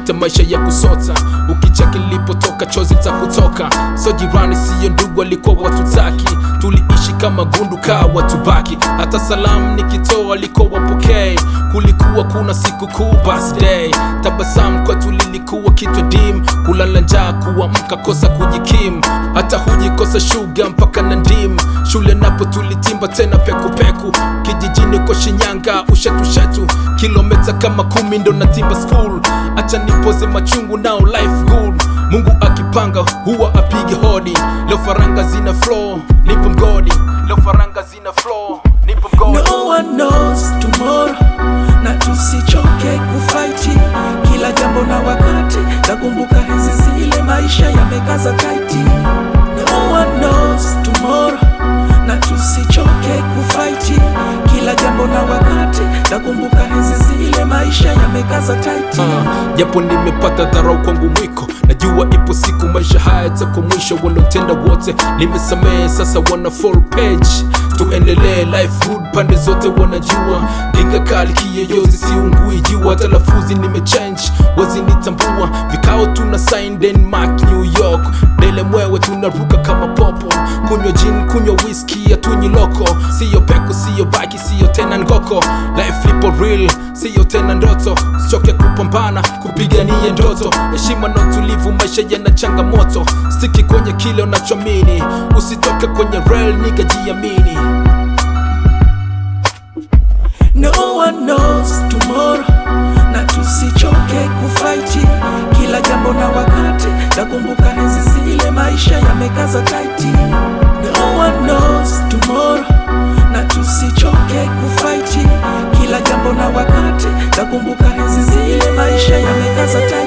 tunapita maisha ya kusota ukicheki nilipotoka chozi za kutoka so jirani siyo ndugu alikuwa watutaki tuliishi kama gundu kaa watubaki hata salamu nikitoa alikuwa wapokee kulikuwa kuna siku kuu birthday tabasamu kwetu lilikuwa kitu dim kulala njaa kuamka kosa kujikim hata hujikosa shuga mpaka na ndim shule napo tulitimba tena pekupeku kijijini kwa shinyanga ushetushetu kilometa kama kumi ndo natimba school acha nipoze machungu nao life good mungu akipanga huwa apige hodi leo faranga zina flow nipo mgodi leo faranga zina flow nipo mgodi No one knows tomorrow, na tusichoke kufaiti kila jambo na wakati. Nakumbuka enzi zile maisha yamekaza taiti. No one knows tomorrow, na tusichoke kufaiti kila jambo na wakati. Nakumbuka enzi zile maisha yamekaza taiti. Ah, japo nimepata dharau kwangu mwiko najua ipo siku maisha haya yatakuwa mwisho walotenda wote nimesamehe sasa wana full page tuendelee life good pande zote wanajua dinga kali kiyoyozi siungui jua hata lafuzi nimechange wazinitambua vikao tuna sign denmark new york dele mwewe tunaruka kama popo kunywa jin kunywa whisky hatunywi loko siyo peku siyo baki siyo tena ngoko life lipo real siyo tena ndoto sichoke kupambana kupigania ndoto heshima na utulivu maisha yana changamoto stiki kwenye kile unachoamini usitoke kwenye rail niga jiamini No one knows tomorrow, na tusichoke kufaiti kila jambo na wakati. Nakumbuka enzi zile maisha yamekaza taiti. No one knows tomorrow, na tusichoke kufaiti kila jambo na wakati. Nakumbuka enzi zile maisha yamekaza taiti.